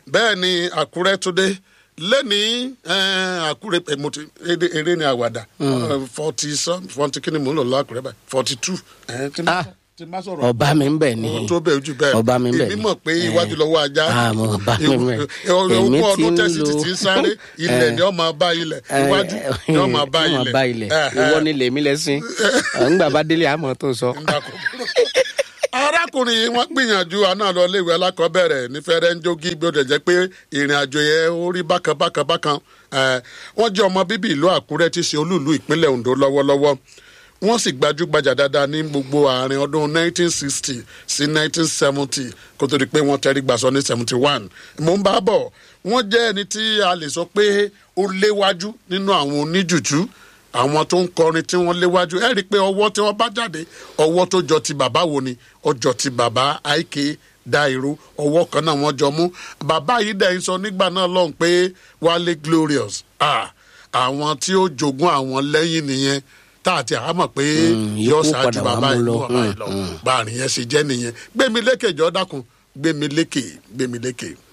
bẹ́ẹ̀ ni àkúrẹ́ tó dé lẹ́ni àkúrẹ́ eh, mo ti eré- eré ni àwàdà forty some forty kí ni mò ń lò lọ àkúrẹ́ báyìí forty two Ah. tí má sọ̀rọ̀ ọba mi ń bẹ̀ ni ohun tó bẹ̀ jù bẹ́ẹ̀ ọba mi ń bẹ̀ èmi ni mọ̀ pé iwájú lọ́wọ́ ajá Ah, mo ọba mi ń bẹ̀ ogún èmi ti ọdún ń tẹ̀sí lo ti ti ń sáré ilẹ̀ ni ọmọ bá ilẹ̀ iwájú ni ọmọ bá Ọmọ ilẹ̀ bá ilẹ̀ ìwọ ni lèmi lẹ́sìn ńgbà bá délé àmọ́ tó sọ. arákùnrin yìí wọ́n gbìyànjú àná lọ léèwé alákọ̀ọ́bẹ̀rẹ̀ ní fẹ́rẹ́ ń jogi bí ó dẹ̀ jẹ́ pé ìrìn àjò yẹn ó rí bákan bákan bákan Eh, wọ́n jẹ́ ọmọ bíbí ìlú àkúrẹ́ tí í ṣe olúùlú ìpínlẹ̀ ondo lọ́wọ́lọ́wọ́ wọ́n sì gbajúgbajà dáadáa ní gbogbo àárín ọdún 1960 sí 1970 kó tó di pé wọ́n tẹrí gbàsọ ní 71 mò ń bá bọ̀ wọ́n jẹ́ ẹni tí a lè sọ pé ó léwájú nínú àwọn oníjùjú àwọn tó ń kọrin tí wọ́n léwájú ẹ rí i pé ọwọ́ tí wọ́n bá jáde ọwọ́ tó jọ ti bàbá wo ni ọjọ́ ti bàbá àìké dáìró ọwọ́ kan náà wọ́n jọ mú bàbá yìí dẹ̀ ń sọ nígbà náà lọ́hùn pé wálé glorious ah, àwọn tí ó jogún àwọn lẹ́yìn nìyẹn tá àti àmọ̀ pé yóò yòókù ṣáájú padà wá bàbá mú yìí lọ. lọ bàbá yìí lọ bá àrùn yẹn ṣe jẹ́ nìyẹn gbẹ̀mí lékè jọ dákun gbẹ̀mí lékè gbẹ̀mí lékè.